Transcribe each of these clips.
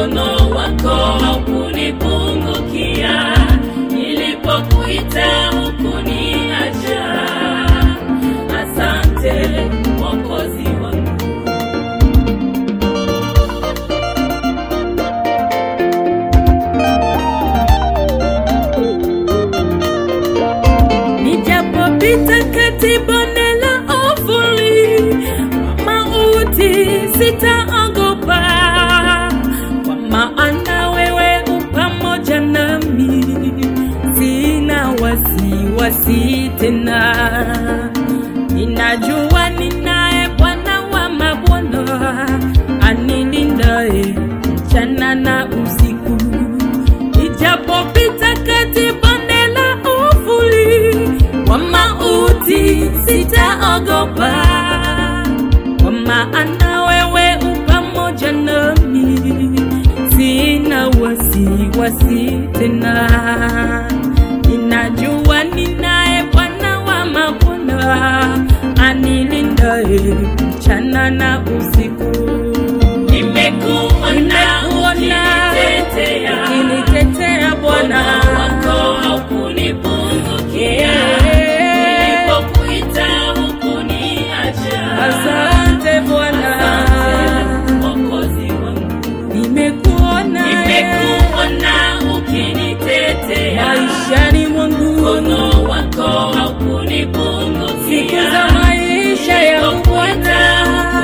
mkono wako haukunipungukia, nilipokuita hukuniacha. Asante Mwokozi wangu. Nijapopita kati bonde la uvuli wa mauti, sitaogopa, kwa maana wewe u pamoja nami, sina wasiwasi tena. Ninajua ninaye Bwana wa mabwana anilindaye mchana na usiku Nijapopita kati bonde la uvuli wa mauti, sitaogopa, kwa maana wewe u pamoja nami, sina wasiwasi tena. Ninajua ninaye Bwana wa mabwana anilindaye mchana na usiku. Nimekuona ukinitetea, ukinitetea Bwana wako haukunipungukia, nilipokuita hukuniacha. Asante Bwana, Mwokozi wangu, nimekuona nimekuona ukinitetea maishani mwangu, mkono wako haukunipungukia, siku za maisha yangu Bwana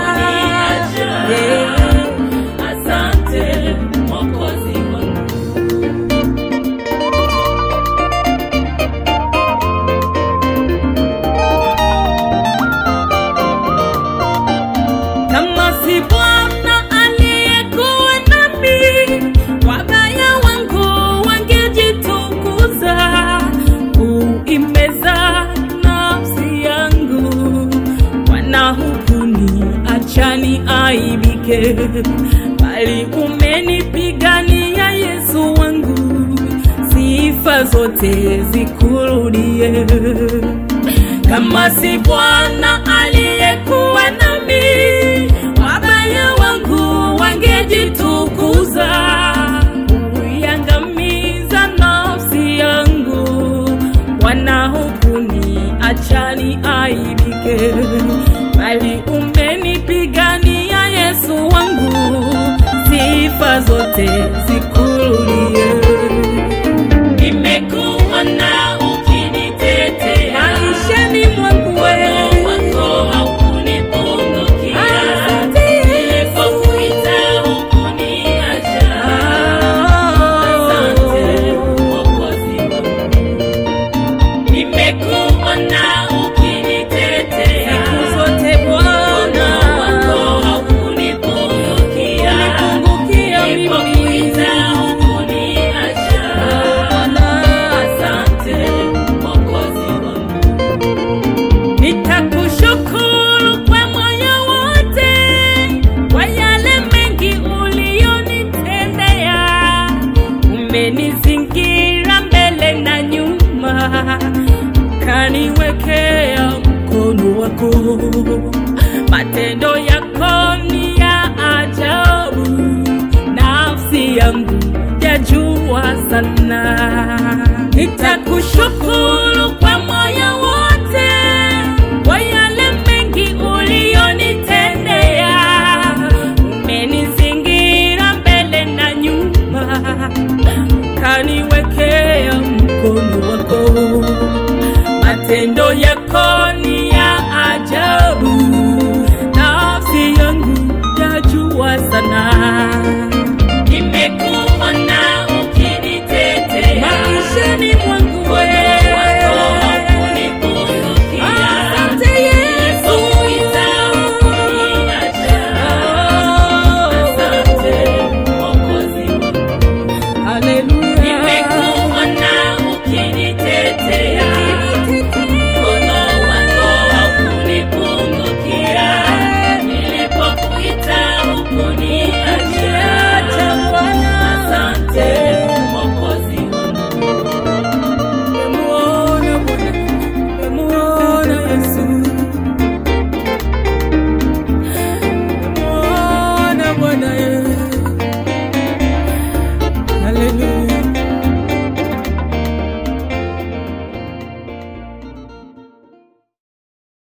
Yeah. Asante Mwokozi wangu. Kama si Bwana aliyekuwa nami, wabaya wangu wangejitukuza kuimeza nafsi yangu. Bwana hukuniacha niaibike, bali umenipigania Yesu wangu, sifa zote zikurudie kama si Bwana aliyekuwa nami, wabaya wangu wangejitukuza kuiangamiza nafsi yangu. Bwana hukuniacha niaibike, bali umenipigania Yesu wangu, sifa zote zikurudie. Nimekuona ukinitetea maishani mwangu, wewe wako haukunipungukia. Nilipokuita hukuniacha. Asante Mwokozi wangu. Nimekuona ukinitetea siku zote Bwana, wako haukunipungukia. Nilipokuita hukuniacha. Asante Mwokozi wangu. Nitakushukuru kwa moyo wote kwa yale mengi uliyonitendea. Umenizingira mbele na nyuma, kaniwekea mkono wako. Matendo yako ni ya ajabu, nafsi yangu yajua sana. Nitakushukuru kwa moyo